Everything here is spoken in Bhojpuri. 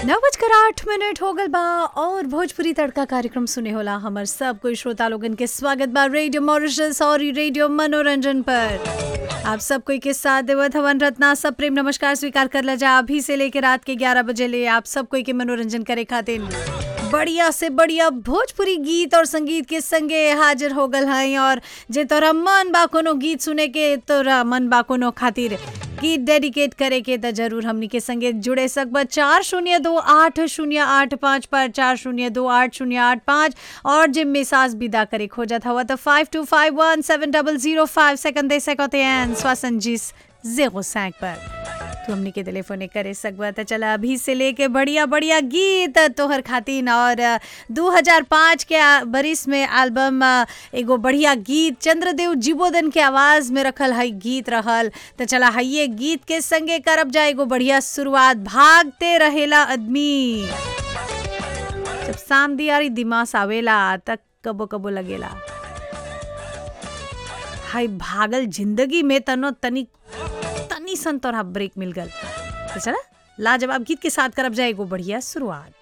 नौ बजकर आठ मिनट हो गल बा और भोजपुरी तड़का कार्यक्रम सुने होला हमर सब कोई श्रोता लोगन के स्वागत बा रेडियो मॉरिशस और ई रेडियो मनोरंजन पर आप सब कोई के साथ देवत हवन रत्ना सब प्रेम नमस्कार स्वीकार कर ला जा अभी से लेके रात के 11 बजे ले आप सब कोई के मनोरंजन करे खातिर बढ़िया से बढ़िया भोजपुरी गीत और संगीत के संगे हाजिर हो गल हैं और जे तोरा मन बा कोनो गीत सुने के तोरा मन बा कोनो खातिर गीत डेडिकेट करे के त जरूर हमनी के संगे जुड़े सकब चार शून्य दो आठ शून्य आठ पाँच पर चार शून्य दो आठ शून्य आठ पाँच और जे मिसाज विदा करे खोजत हवा तो five two five one seven double zero five second दे सकते हैं स्वासन जिस जेरो सैंक पर तू हमनी के टेलीफोने करे सकबा त चला अभी से लेके बढ़िया बढ़िया गीत तोहर खातिन और 2005 के आ- बरिस में एल्बम आ, एगो बढ़िया गीत चंद्रदेव जीवोदन के आवाज में रखल है गीत रहल त चला हइये गीत के संगे करब जा एगो बढ़िया शुरुआत भागते रहेला आदमी जब शाम दियारी दिमाग आवेला तक कबो कबो लगेला हाय भागल जिंदगी में तनो तनी तनी सन तोरा ब्रेक मिल गल तो चला लाजवाब गीत के साथ करब जाए एगो बढ़िया शुरुआत